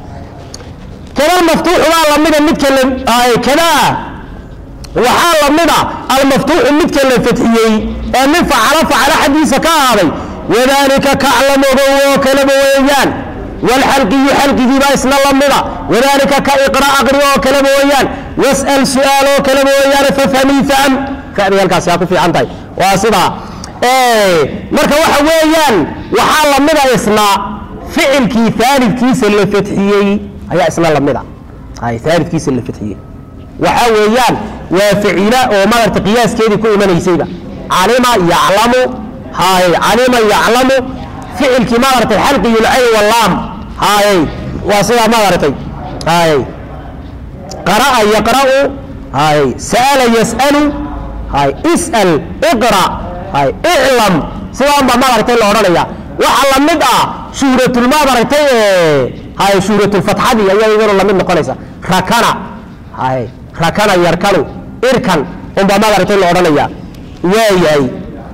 kana maftuuxu baa lamida midka kana waxaa lamida almaftuuxu midka la fadxiyey ee min facalo facalo xaggiisa ka ahaaday wadalika kaclamogo oo kaleba weeyaan wlxalqiyu xalqigiibaa isna lamida wadalika ka iqra aqri oo kaleba weeyaan was'al su-aal oo kaleba weeyaan fafhami fahm fahmi halkaasi aa ku fiican tahay waa sidaa marka waxa weeyaan waxaa lamida isna ficilkii aalidkiisa la fadxiyey ayaa isna lamida aalidkiisa la fadxiyey waxaa weeyaan waa facila oo maaragta qiyaaskeedii ku imanaysayba calima yaclamu hay calima yaclamu ficilkii maaragtay xalqiyulcayn walaam hay waa sidaa maaragtay hay qara'a yaqra'u hay sa'ala yas'alu hay is'al iqra hay iclam sidaan baa maaragtay la odhanaya waxa la mid ah shuhratul maaragtay hay shuhratulfatxadii ayaa iyaduna la mid noqonaysa rakana hay rakana yarkanu irkan unbaa maaragtay la odhanaya waayahay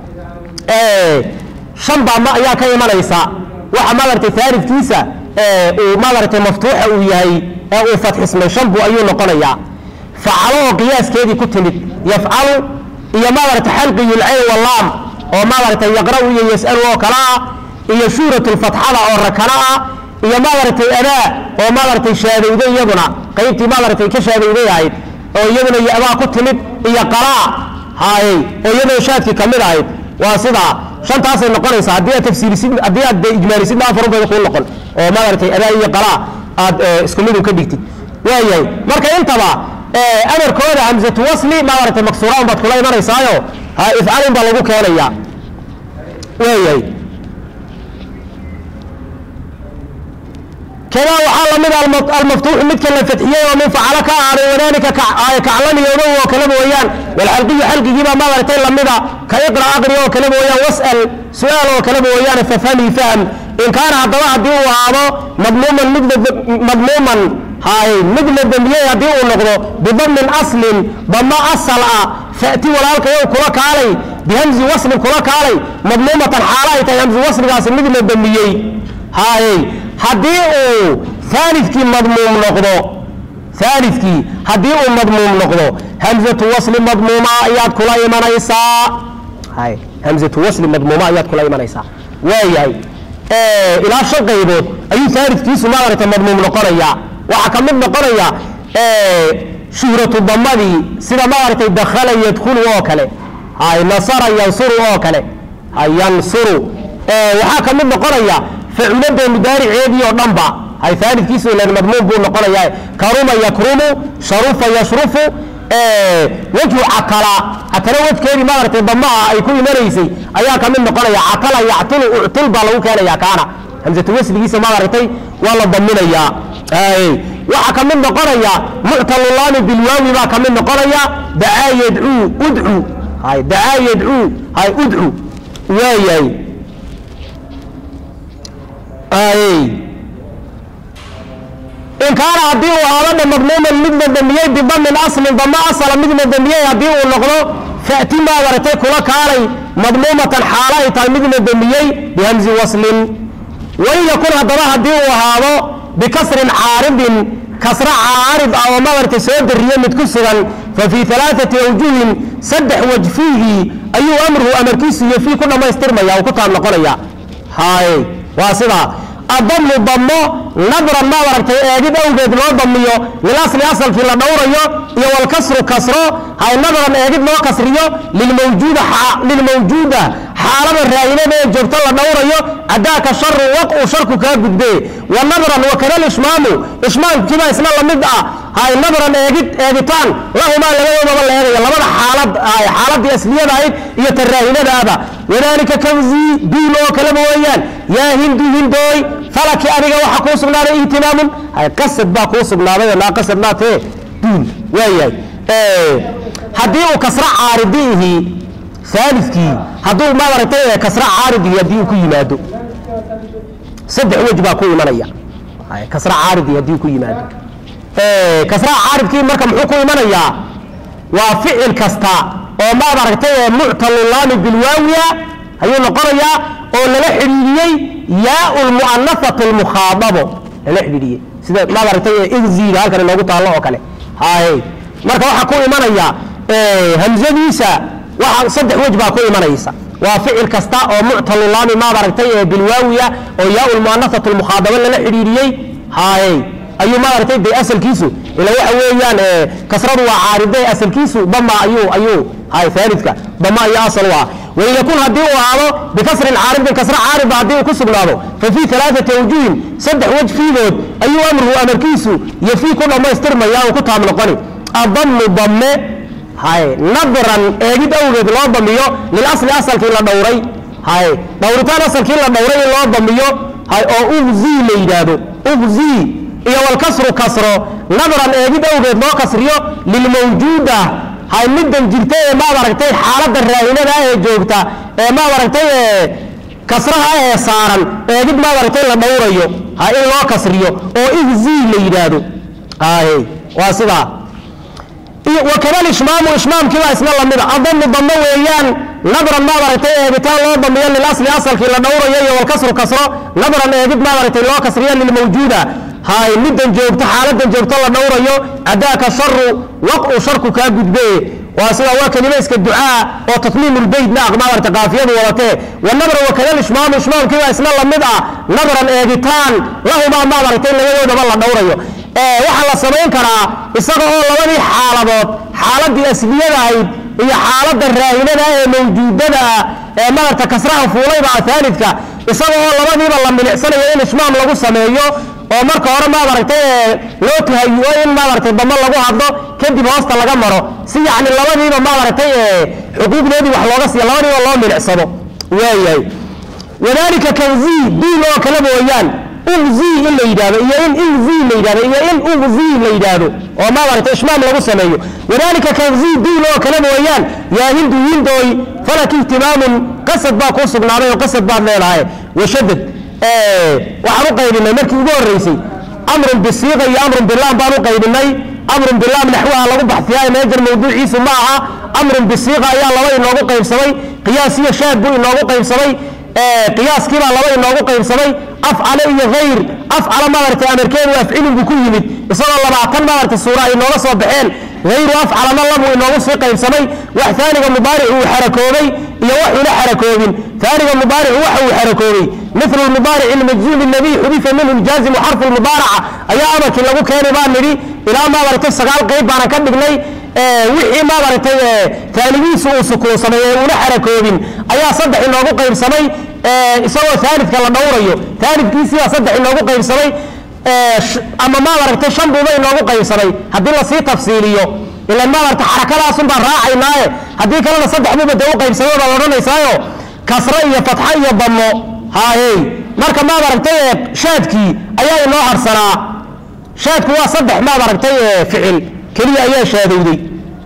shan baa ma ayaa ka imanaysa waxa maaragtay aalidkiisa uu maaragtay maftuuxa uu yahay ee uu fatxismay shan buu ayuu noqonayaa facalo oo qiyaaskeedii ku timid yafcalu iyo maaragtay xalqiyulcayn walaam oo maaragtay yaqra'u iyo yas'alu oo kale ah iyo shuhratulfatxada oo rakana ah iyo maaragtay adaa oo maaragtay shaadowde iyaduna qaybtii maaragtay ka shaadowday ahayd oo iyaduna yadaa ku timid iyo qalaa hayey oo iyadoo shaadkii ka mid ahayd waa sidaa shantaasay noqonaysaa haddii aad tafsiirisid haddii aad ijmaalisidna afar unbay kuu noqon oo maaragtay adaa iyo qalaa aad isku midun ka dhigtid waayahay marka intaba amarkooda hamsatu wasli maaragtay maksuuraan baad kula imanaysaayo ha ifcalin baa lagu keenaya waayahay كذا وحال من المفتوح مثل الفتحية ومن فعل كأعري وذلك كعلم يومه وكلمه ويان والحلقي حلقي جيبا ما مرتين لمدا كيقرأ أقري وكلمه ويان واسأل سؤال وكلمه ويان ففهمي فهم إن كان هذا واحد هذا مضموما مضموما هاي مثل الدنيا يديه النقض بضم أصل ضم أصل فأتي ولالك يو كلك علي بهمز وصل كلك علي مضمومة حالة همز وصل قاسم مثل الدنيا هاي haddii uu aalidkii madmuum noqdo aalidkii haddii uu madmuum noqdo hamzatu wasli madmuuma ayaad kula imanaysaa hay hamzatu wasli madmuuma ayaad kula imanaysaa waayahay ilaa shan qaybood ayuu aalidkiisu maaragta madmuum noqonaya waxaa ka mid noqonaya shuhratu damadii sida maaragtay dakhala yadkhulu oo kale hay nasara yansuru oo kale hay yansuru waxaa ka mid noqonaya فعلده مدارعيدي او دنبا هاي ثالث كيسو لان مضمون بو نقول يا كرم يكرم شرف يشرف اه وجه عقلا عقلا وجه كيري ما رتي ضما اي كل مريسي ايا كمن نقول يا عقلا يعتل اعتل بالو كان يا كان همزه وسل كيسو ما رتي والله ضمن يا اي waxa ka mid noqonaya muctalullaani bilwaawi baa ka mid noqonaya dacaa yadcuu udcu hay dacaa yadcuu hay udcu waayay in kaana haddii uu ahaado madmuuman midna damiyey bidamin aslin dama asala midna damiyey haddii uu noqdo fa'ti maa waratay kula kaalay madmuumatan xaalo ay tahay midna damiyey bihamzi waslin wain yakun haddaba haddii uu ahaado bikasrin caaridin kasra caarid ah oo madarta soo dariye mid ku sugan fa fii alaaati awjuhin saddex waj fiihii ayuu amruhu amarkiisu iyo fii ku dhammaystirmaya uu ku taab noqonaya hay waa sidaa adamu damo nadran maad aragtay eegid awgeed loo damiyo lilasli asalkii la dhowrayo iyo walkasru kasro hay nadran eegid loo kasriyo lilmawjuuda xaalada raa'inada ee joogto la dhowrayo adaaka sharu waqu sharku kaa gudbe wa nadran wakada lishmaamu ishmaamkiibaa isna lamid ah hay nadran eegid eegitaan lahumaa labadoodaba la eegayo labada xaalad xaaladii asliyada ahayd iyo ta raahinadaaba wadaalika kawzi duul oo kaleba weeyaan yaa hindu hindooy falaki adiga waxa kuu sugnaaday ihtimaamun hay qasad baa kuu sugnaaday naa qasad maatee duul waayahay haddii uu kasra caaridiihi aalidkii hadduu maaragtay kasra caaridii haddii uu ku yimaado saddex wej baa ku imanaya kasra caaridi haddii ku yimaado kasra caaridkii marka muxuu ku imanayaa waa ficil kasta oo maad aragtay muctalulaami bilwaawiya ayuu noqonayaa oo lala xidhiidiyey yaau lmu'anafatu lmukhaadabo lala xidhiidiyey sida maad aragtay igziga halkan inoogu taallo oo kale hay marka waxaa ku imanaya hamzadiisa waxa saddex wej baa ku imanaysa waa ficil kasta oo muctalulaami maad aragtay ee bilwaawiya oo yaau lmu'anafatu lmukhaadabo lala xidhiidiyey hay ayuu maaragtay de asalkiisu ila waxa weeyaan kasradu waa caaride asalkiisu dama ayuu ayuu hay aalidka dama iyo asal u ah wain yakun haddii uu ahaado bikasrin caaridin kasra caarida haddii uu ku sugnaado fa fii alaaati awjuhin saddex wej fiidood ayuu amruhu amarkiisu iyo fii ku dhammaystirmaya uu ku taab noqoni adamu damme hay nadran eegid awgeed loo damiyo lilasli asalkii la dhowray hay dhowritaan asalkii la dhowray in loo damiyo hay oo ugzii la yidhaahdo ugzii iyo walkasru kasro nadran eegid awgeed loo kasriyo lilmawjuuda hay middan jirta ee maad aragtay xaaladda raahinada ee joogta ee maad aragtay kasraha ee saaran eegid maad aragtay la dhowrayo ha in loo kasriyo oo igzii la yidhaahdo hay waa sidaa wakada ishmaamu ishmaamkiibaa isna lamida adamu damo weeyaan nadran maad aragtay eegitaan loo damiyo lilasli asalkii la dhowrayo iyo walkasru kasro nadran eegid maad aragtay loo kasriyo lilmawjuuda hay middan joogto xaaladan joogto la dhowrayo cadaaka sharu waqu sharku kaa gudbe waa sida waa kelima iska ducaa oo tatmiim lbeyt naaq maaragta qaafiyadu wadatee wanabra wakada ishmaam ishmaamkiibaa isna lamid ah nadran eegitaan lahumaa maad aragtay labadoodaba la dhowrayo waxaa la samayn karaa isaga oo labadii xaaladood xaaladii asliyada ahayd iyo xaaladda raahinada ee mawjuudada ah ee maaragta kasraha fuulayba aalidka isaga oo labadiiba la milicsanayo in ishmaam lagu sameeyo oo marka hore maad aragtay loo tahayo in maad aragtay damo lagu hadlo kadib hoosta laga maro si yacni labadiiba maad aragtay xuquuqdoodii wax looga siiya labadiiba loo milicsado waayahay wadalika kanzi duul oo kale mooyaan ugzi in la yidhahdo iyo in igzi la yidhahdo iyo in ugzi la yidhaahdo oo maad aragtay ishmaam lagu sameeyo wadalika kanzi duul oo kale mooyaan yaa hindu hindooy falak ihtimaamun qasad baa kuu sugnaaday oo qasad baad leedahay washadad waxaan u qaybinay markii ugu horreysay amrun bisiiqa iyo amrun bilaam baan u qaybinay amrun bilaam naxwaha lagu baxsiyaa meejar mawduuciisu ma aha amrun bisiiqa ayaa laba inoogu qaybsamay qiyaas iyo shaad buu inoogu qaybsamay qiyaaskiibaa laba inoogu qaybsamay afcale iyo hayr afcala maaragtay amarkeedu afcilun buu ku yimid isagoo labaatan maaragtay suura ay nooga soo baxeen hayru afcalana labuu inoogu sii qaybsamay wax taaniga mubaaric uu xarakoobay iyo waxuuna xarakoobin taaniga mubaaricu waxa uu xarakoobay مثل المضارع المجزوم الذي حذف منه الجازم حرف المضارعة أيا أمرك لغو كان بان نري إلى ما برتي سقال قيب بانا كان بقلي وحي ما برتي ثانيين سوء سكو سمي ولا حركوبين أيا صدح لغو قيب سمي سوى ثالث كلا دوريو ثالث كيسي صدح لغو قيب سمي أما ما برتي شنبو بين لغو قيب سمي هدي الله سي تفصيليو إلا ما برتي حركة لا سنبا راعي ناي هدي كلا صدح مو بدو قيب سمي بلغو نيسايو كسرة إيا فتحة إيا ضمو haayey marka maad aragtay shaadkii ayaa inoo harsanaa shaadku waa saddex maad aragtay ficil keliya ayaa shaadowday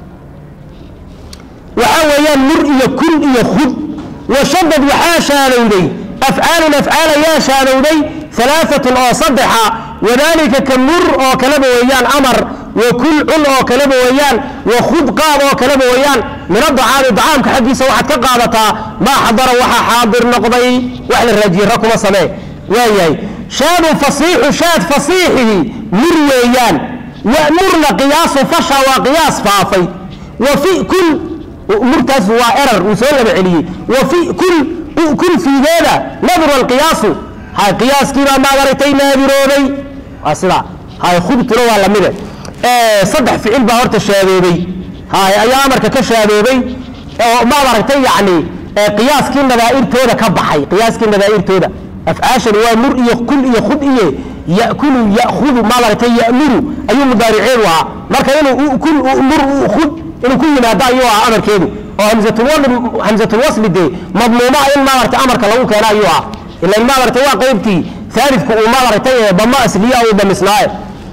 waxaa weeyaan mur iyo kun iyo khud washadad waxaa shaadowday afcaalun afcaal ayaa shaadowday alaaatun oo saddexa wadaalika ka mur oo kaleba weeyaan amar wa kul cun oo kaleba weeyaan wa khud qaad oo kaleba weeyaan min adacaami dacaamka xaggiisa waxaad ka qaadataa maa xadara waxaa xaadir noqday wax la raajiyera kuma samee waayahay shaadu fasiixu shaad fasiixihi mur weeyaan wamurna qiyaasu fasha waa qiyaas faafay wa fi kul murtaas waa erar uu soo laba celiyey wa fi kul kul fiigeeda nadru alqiyaasu hay qiyaaskiibaa maad aragtay naadirooday waa sidaa hay khudtuna waa lamide saddex ficil baa horta shaadoobay hay ayaa amarka ka shaadoobay oo maad aragtay yacni qiyaaskii nadaa'irtooda ka baxay qiyaaskii nadaa'irtooda afcaashan waa mur iyo kul iyo khud iyo ya'kulu ya'khudu maad aragtay ya'muru ayuu mudaariceedu ahaa marka inuu kul mur khud inuu ku yimaado ayuu ahaa amarkeedu oo hamzatulwasli dee madmuumaa in maad aragtay amarka lagu keena ayuu ahaa ilan maad aragtay waa qaybtii aalifku uu maad aragtay damo asliya uu damisnaaye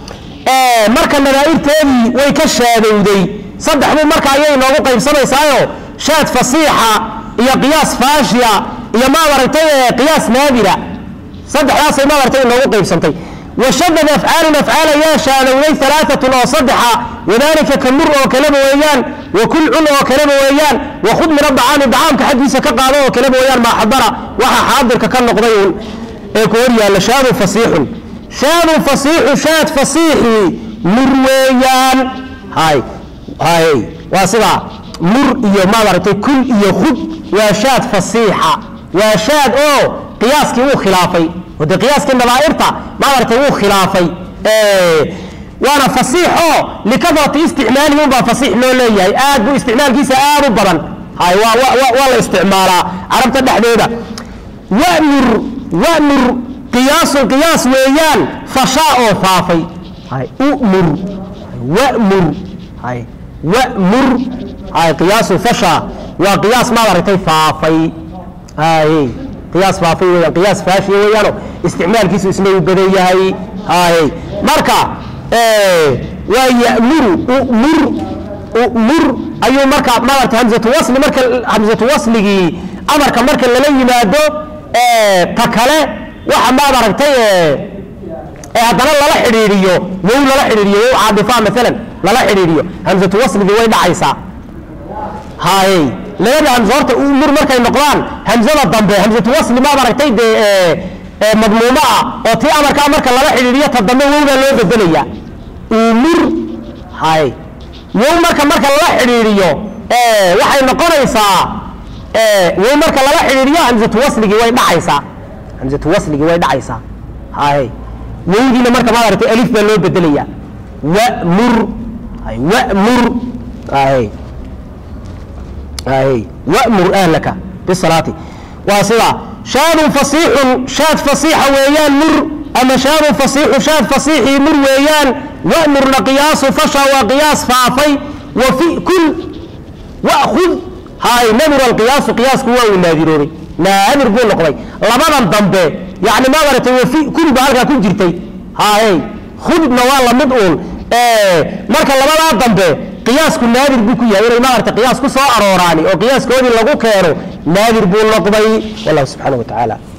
marka nadaa'irteedii way ka shaadowday saddex buu marka ayay noogu qaybsamaysaayo shaad fasiixa iyo qiyaas faashiya iyo maad aragtay qiyaas naadira saddexdaasay maad aragtay noogu qaybsantay washadad afcaalun afcaal ayaa shaadowday alaaatun oo saddexa wadaalika ka mur oo kaleba weeyaan wa kul cun oo kaleba weeyaan wa khud min adacaami dacaamka xaggiisa ka qaado oo kaleba weeyaan maa xadara waxa xaadirka ka noqday uun ee ku hor yaalla shaadun fasiixun shaadun fasiixu shaad fasiixii mur weeyaan hay hay waa sidaa mur iyo maad aragtay kul iyo khud waa shaad fasiixa waa shaad oo qiyaaskii uu khilaafay wade qiyaaskii nadaa'irta maad aragtay wuu khilaafay waana fasiixo likadrati isticmaalihi unbaa fasiix loo leeyahay aad buu isticmaalkiisa aad u badan hay waa la isticmaalaa carabta dhexdeeda wamur wamur qiyaasun qiyaas weeyaan fashaa oo faafay hay umur wamur hay wamur hay qiyaasu fashaa waa qiyaas maad aragtay faafay hay qiyaas faafay weeyaan qiyaas faashiya weeyaano isticmaalkiisu isna uu badan yahay hay marka waa yamuru umur umur ayuu marka maarata hamzatu wasli marka hamzatu wasligii amarka marka lala yimaado ta kale waxa maad aragtay ee haddana lala xidhiidhiyo wow lala xidhiidhiyo wow caadifa maalan lala xidhiidhiyo hamzatu wasligii way dhacaysaa hay labada hamzo horta umur markay noqdaan hamzada dambe hamzatu wasli maad aragtay dee madmuumo ah oo tii amarkaa marka lala xidhiidhiyo ta dambe wowbaa loo bedelaya umur hay wow marka marka lala xidhiidhiyo waxay noqonaysaa wow marka lala xidhiidhiyo hamzatu wasligii way dhacaysaa hamzatu wasligii way dhacaysaa hay wowdiina marka maad aragtay alif baa loo bedelaya wamur hay wamur hay hay wamur ahlaka bisalaati waa sidaa shaadun fasiixun shaad fasiixa weeyaan mur ama shaadun fasiixu shaad fasiixii mur weeyaan wa'murna qiyaasu fasha waa qiyaas faafay wa fi kul wa'khud hay namur alqiyaasu qiyaasku waa uu naadiroobay naadir buu noqday labadan dambe yani ma maratay wafi kul baa halkaa ku jirtay haye khudna waa lamid uun marka labadaa dambe qiyaasku naadir buu ku yahay inay maarata qiyaas ku soo arooraani oo qiyaaskoodii lagu keeno naadir buu noqday wallahu subxaana wa tacaala